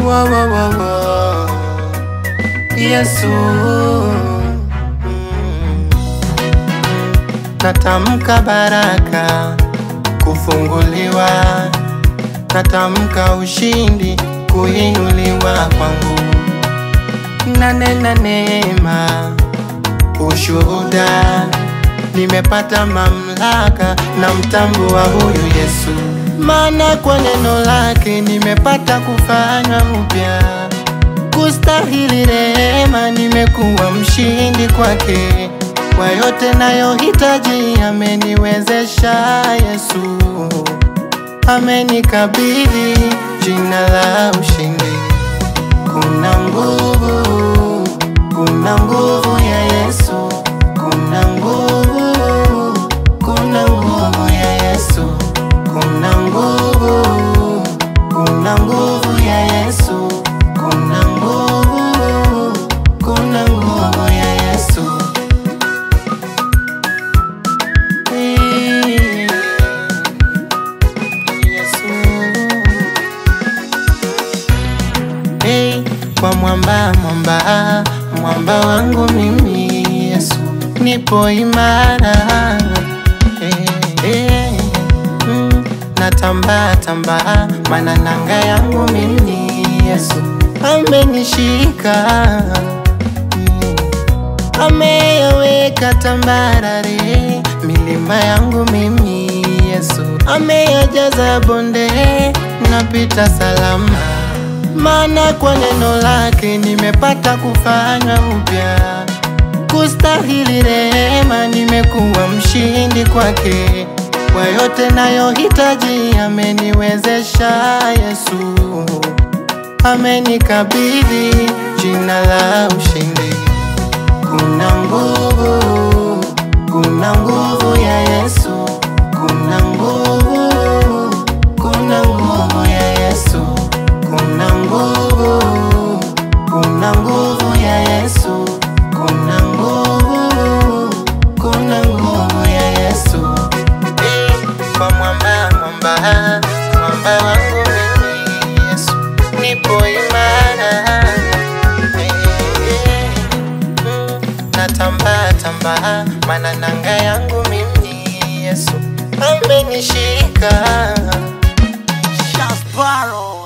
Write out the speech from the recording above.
Wo, wo, wo, wo. Yesu Mm. Natamka baraka kufunguliwa, natamka ushindi kuinuliwa kwangu, nanena neema ushuhuda, nimepata mamlaka na mtambo wa huyu Yesu, maana kwa neno lake nimepata kufanywa upya, kustahili rehema, nimekuwa mshindi kwake. Kwa yote nayohitaji ameniwezesha Yesu, amenikabidhi jina la ushindi. Kuna nguvu, kuna nguvu ya Yesu, kuna nguvu, kuna nguvu ya Yesu, kuna nguvu, kuna nguvu ya Yesu, kuna nguvu, kuna nguvu ya Yesu. Eh, Yesu. Hey, kwa mwamba mwamba mwamba wangu mimi Yesu, nipo imara hey, hey, mm, natamba tamba mana nanga yangu mimi Yesu amenishika mm, ameyaweka tambarare milima yangu mimi Yesu ameyajaza bonde napita salama maana kwa neno lake nimepata kufanywa upya, kustahili rehema, nimekuwa mshindi kwake. Kwa yote nayohitaji ameniwezesha Yesu, amenikabidhi jina la ushindi. Kuna nguvu, kuna nguvu ya Yesu, kuna nguvu, kuna nguvu ya Yesu kuna nguvu, kuna nguvu ya Yesu, kuna nguvu, kuna nguvu ya Yesu. Eh, Kwa mwamba, mwamba, mwamba wangu mimi Yesu, nipo imara. Eh, eh, mm, Natamba tamba, mana nanga yangu mimi Yesu amenishika. Shasparo